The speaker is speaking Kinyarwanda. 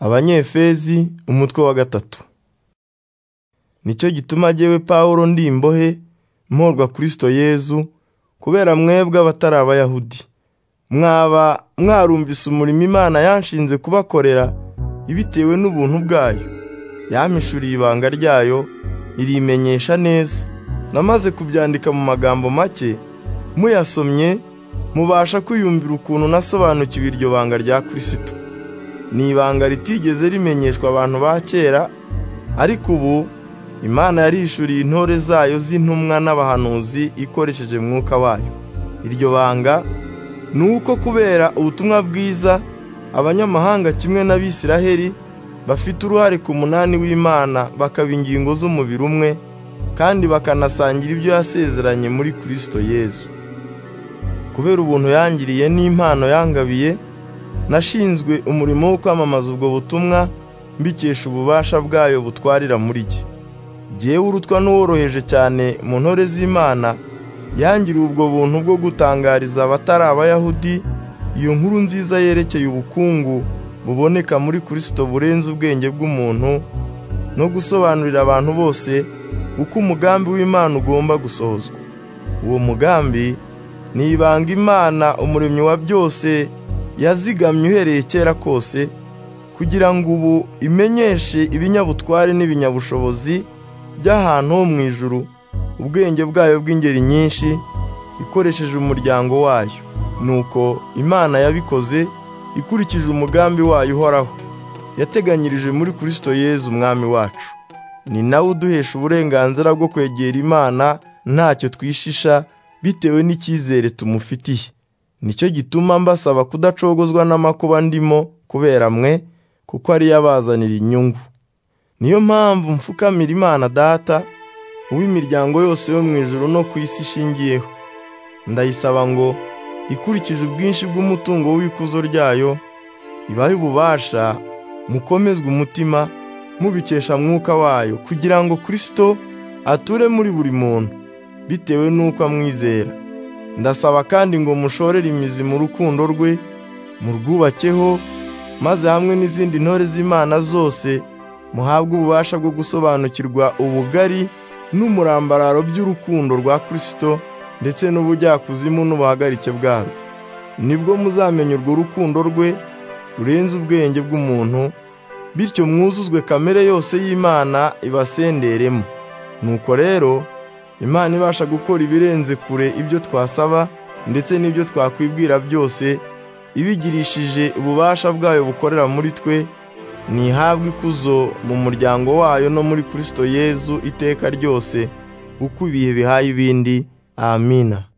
abanyefezi umutwe wa gatatu nicyo gituma jyewe pawulo ndi imbohe mporwa kristo yezu kubera mwebwe abatari abayahudi mwaba mwarumvise umurimo imana yanshinze kubakorera ibitewe n'ubuntu bwayo yampishuriye ibanga ryayo irimenyesha neza namaze kubyandika mu magambo make muyasomye mubasha kwiyumvira ukuntu nasobanukiwe iryo banga rya kirisito ni ibanga ritigeze rimenyeshwa abantu ba kera ariko ubu imana yarishuriye intore zayo z'intumwa n'abahanuzi ikoresheje mwuka wayo iryo banga ni uko kubera ubutumwa bwiza abanyamahanga kimwe n'abisiraheli bafite uruhare ku munani w'imana bakaba ingingo z'umubiri umwe kandi bakanasangira ibyo yasezeranye muri kirisito yezu kubera ubuntu yangiriye n'impano yangabiye nashinzwe umurimo wo kwamamaza ubwo butumwa mbikesha ububasha bwayo butwarira muri jye jyewe urutwa n'uworoheje cyane mu ntore z'imana yangiriye ubwo buntu bwo gutangariza abatari abayahudi iyo nkuru nziza yerekeye ubukungu buboneka muri kirisito burenze ubwenge bw'umuntu no gusobanurira abantu bose uko umugambi w'imana ugomba gusohozwa uwo mugambi ni ibanga imana umuremyi wa byose yazigamye uhereye kera kose kugira ngo ubu imenyeshe ibinyabutware n'ibinyabushobozi by'ahantu ho mu ijuru ubwenge bwayo bw'ingeri nyinshi ikoresheje umuryango wayo nuko imana yabikoze ikurikije umugambi wayo uhoraho yateganyirije muri kirisito yezu umwami wacu ni nawe uduhesha uburenganzira bwo kwegera imana ntacyo twishisha bitewe n'icyizere tumufitiye nicyo gituma mbasaba kudacogozwa n'amakuba ndimo kubera mwe kuko ariyo abazanira inyungu niyo mpamvu mfukamira imana data uw'imiryango yose yo mu ijoro no ku isi ishingiyeho ndayisaba ngo ikurikije ubwinshi bw'umutungo w'ikuzo ryayo ibahe ububasha mukomezwe umutima mubikesha mwuka wayo kugira ngo kirisito ature muri buri muntu bitewe n'uko amwizera ndasaba kandi ngo mushorere imizi mu rukundo rwe murwubakeho maze hamwe n'izindi ntore z'imana zose muhabwe ububasha bwo gusobanukirwa ubugari n'umurambararo by'urukundo rwa kirisito ndetse n'ubujyakuzimu n'ubuhagarike bwarwo nibwo muzamenya urwo rukundo rwe rurenze ubwenge bw'umuntu bityo mwuzuzwe kamere yose y'imana ibasenderemo nuko rero imana ibasha gukora ibirenze kure ibyo twasaba ndetse n'ibyo twakwibwira byose ibigirishije ububasha bwayo bukorera muri twe ntihabwe ikuzo mu muryango wayo no muri kirisito yezu iteka ryose uko ibihe bihaye ibindi amina